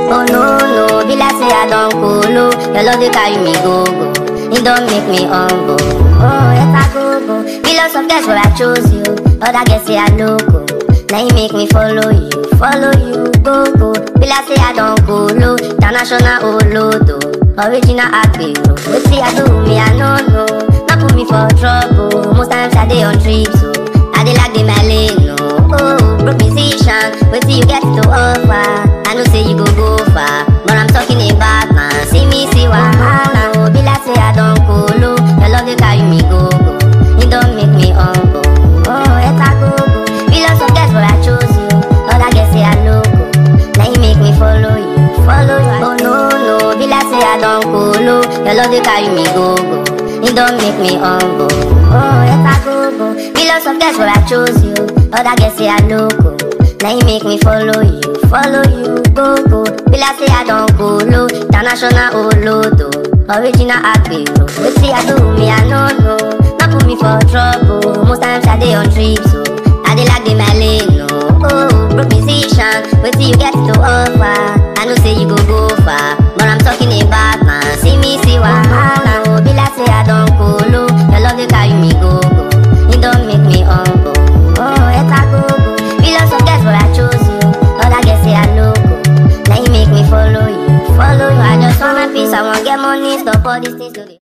Oh no, no, be like say I don't colo. Your love they carry me go go. It don't make me humble. Oh, if I go go. Billions of guys where I chose you. Other guys say I loco. Now you make me follow you, follow you, go go. Be like say I don't colo. International Olodo. Original Agbero. But see I do me, I know no. Not put me for trouble. Most times I dey on trips, so I dey like the lane, no. Oh, broke musician, wait till you get to offer. I know say you go go far, but I'm talking about man. See me, see wahala, oh, be like say I don't colo. Your love they carry me go go, it don't make me humble. Oh, eta go go, billions of guys but I chose you. Other guys say I loco, now you make me follow you, follow you. Oh no no, be like say I don't colo. Your love they carry me go go, it don't make me humble. Oh, eta go go, billions of guys but I chose you. Other guys say I loco. Now you make me follow you, follow you, go go. Be like say I don't colo, international Olodo, original Agbero. Wait see I do me, I know no. Not put me for trouble. Most times I dey on trips, so I dey like the lane, no. Oh, broke musician, wait till you get to offer. I know say you go go far, but I'm talking about man. See me, see wahala, oh, be like say I don't colo. Your love they carry me go go, it don't make me humble. Oh, eta go go, billions of guys but I chose you. Other guys say I loco, now you make me follow you, follow you. I just want my peace, I want get money, stop all these things. to the-